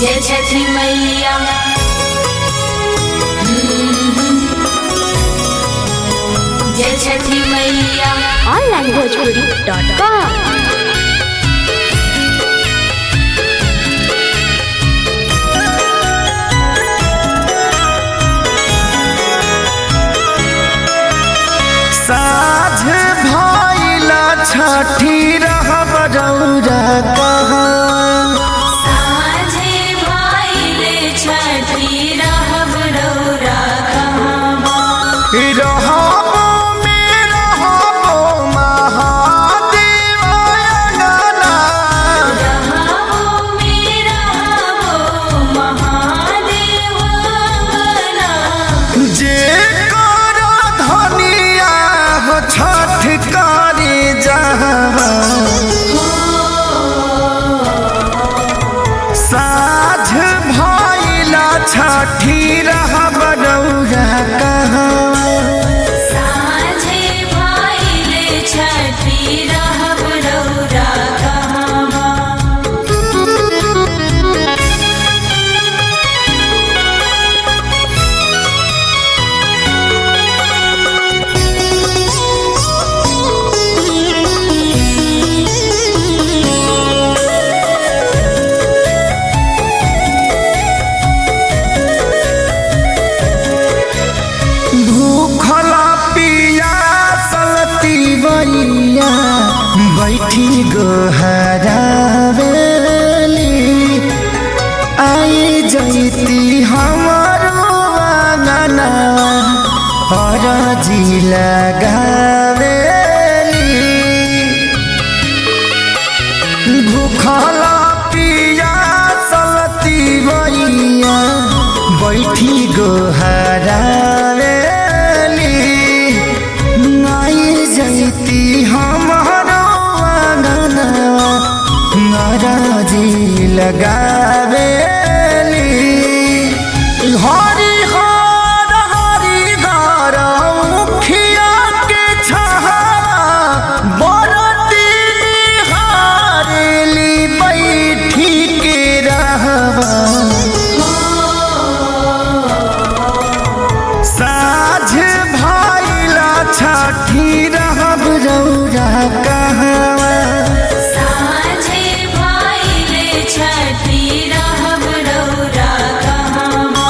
जय छठी मैया जय छठी मैया ऑनलाइन भोजपुरी डॉट कॉम साझ भइला छठी रहब रौरा कहाँ साझे भाइले छठी रहब रौरा कहबा रहब में रहब महादेव अङ्गना रहबो मेरा हो महादेव बना जे कर धनिया हो छठ करे जहाँ साझ भइला छठी रहब रौरा कहाँ साझे भाइले छठी रहब रौरा कहबा भूखला पियासल तिवैया बैठी गोहरावेली आई जैती हमारो आंगना हरजी लगावेली भूखला पियासल तिवैया बैठी गोहरावेली नाई जैती हमारो आंगनवा नाराजी लगावेली हरि हर हरि घर मुखिया के छहारा बरती हारेली बैठी के रहबा साझ भइला छठी रहब रौरा कहवा साझे भाइले छठी रहब रौरा कहबा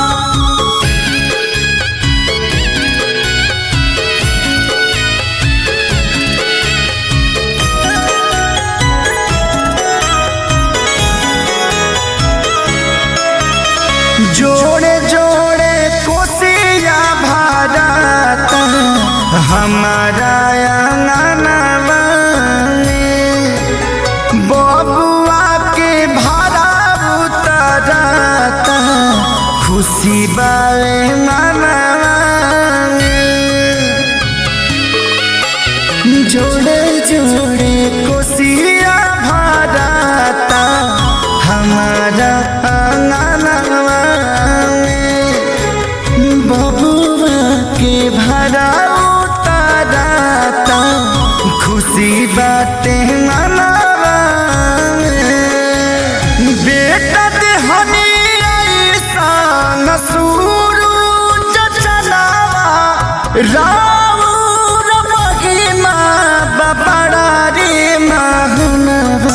जोड़े जोड़े कोसिया भारत हमारा अंगनवा में बबुआ के भाड़ा उतरता खुशी बावे मनवा में जोड़े जोड़े कोसिया भारता हमारा अंगनवा में बबुआ के भरा उतारता खुशी बाटे मनवा में बेटा देहनी ऐसा सूरज चलावा राउर महिमा बबड़ा रे महनवा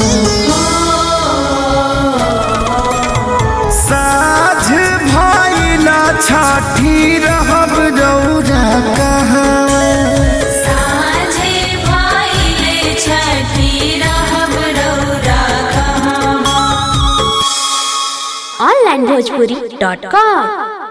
साझ भइला छठी रहब रौरा कहवा साझे भाइले छठी रहब रौरा कहबा ऑनलाइन भोजपुरी डॉट कॉम